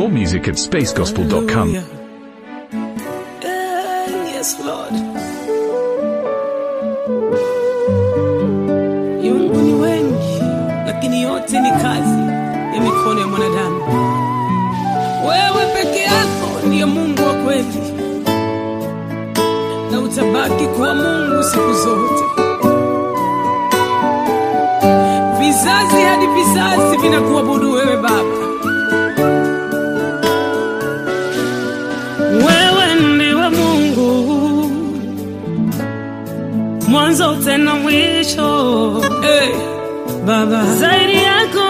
More music at spacegospel.com. Hallelujah. Eh, Yes, Lord. Miungu ni wengi, lakini yote ni kazi ya mikono ya mwanadamu. Wewe peke yako ndiye Mungu wa kweli, na utabaki kuwa Mungu siku zote. Vizazi hadi vizazi vinakuabudu wewe Baba. Wewe ndiwe Mungu, mwanzo tena mwisho. Hey, Baba, zaidi yako